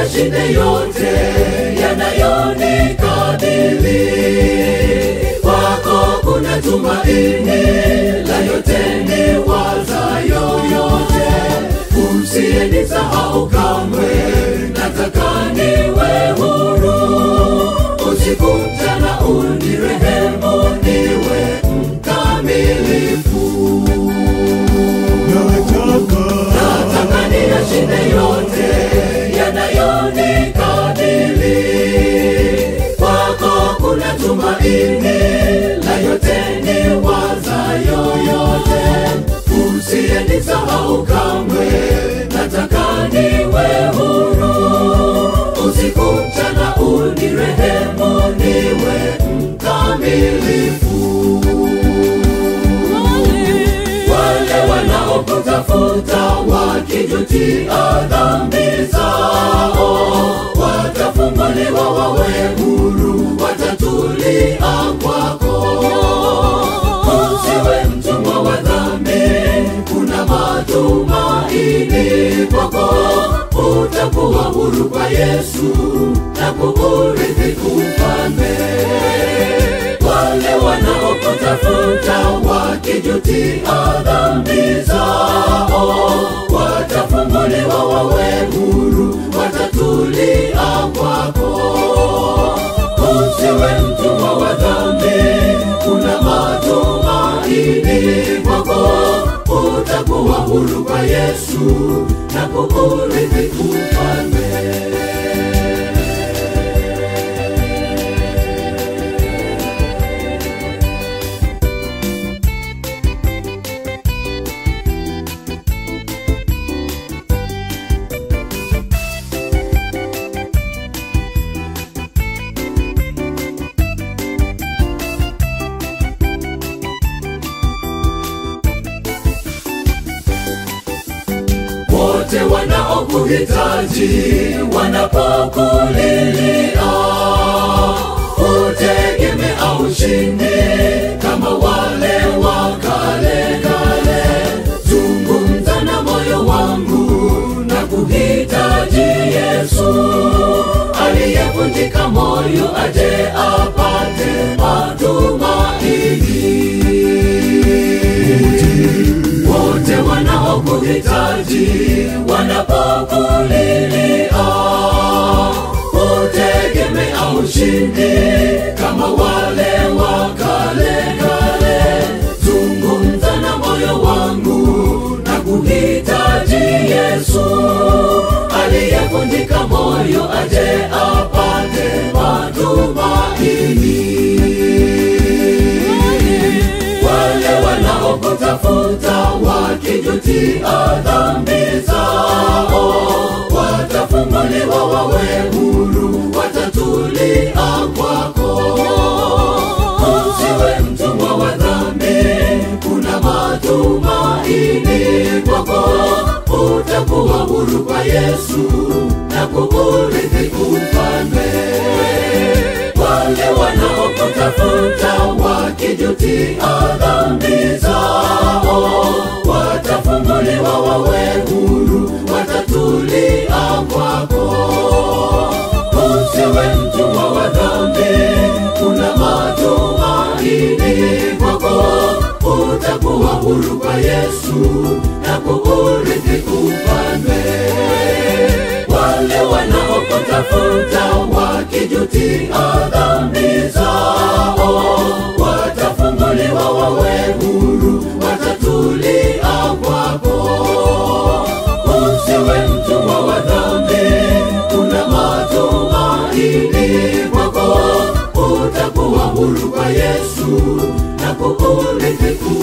niyashinde yote yanayonikabili. Kwako kuna tumaini la yote ni wazayo yote, usiyenisahau kamwe, nataka niwe huru usiku mchana, unirehemu niwe mkamilifu. Nataka niyashinde yote yanayonikabili. Kwako kuna tumaini la yote ni wazayo yote, usiyenisahau kamwe, nataka niwe huru usiku mchana, unirehemu niwe mkamilifu wale wanaokutafuta wakijutia dhambi zao watafunguliwa wawe huru, watatulia kwako. Usiwe mtumwa wa dhambi, kuna matumaini kwako, utakuwa huru kwa Yesu na kuurithi ufalme wale wanaokutafuta wakijutia dhambi zao watafunguliwa wawe huru, watatulia kwako. Usiwe mtumwa wa dhambi, kuna matumaini kwako, utakuwa huru kwa Yesu na kuurithi ufalme. wote wanaokuhitaji wanapokulilia, utegemea ushindi kama wale wa kale kale. Zungumza na moyo wangu na kuhitaji Yesu aliyevunjika moyo, aje apate matumaini wote wanaokuhitaji wanapokulilia, utegemea ushindi kama wale wa kale kale. Zungumza na moyo wangu na kuhitaji Yesu aliyevunjika moyo, aje apate matumaini wale wanaokutafuta wakijutia dhambi zao watafunguliwa wawe huru, watatulia kwako. Usiwe mtumwa wa dhambi, kuna matumaini kwako, utakuwa huru kwa Yesu na kuurithi ufalme wale wanaokutafuta wakijutia dhambi zao watafunguliwa wawe huru, watatulia kwako. Usiwe mtumwa wa dhambi, kuna matumaini kwako, utakuwa huru kwa Yesu na kuurithi ufalme wale wanaokutafuta wakijutia dhambi zao watafunguliwa wawe huru, watatulia kwako. Usiwe mtumwa wa dhambi, kuna matumaini kwako, utakuwa huru kwa Yesu na kuurithi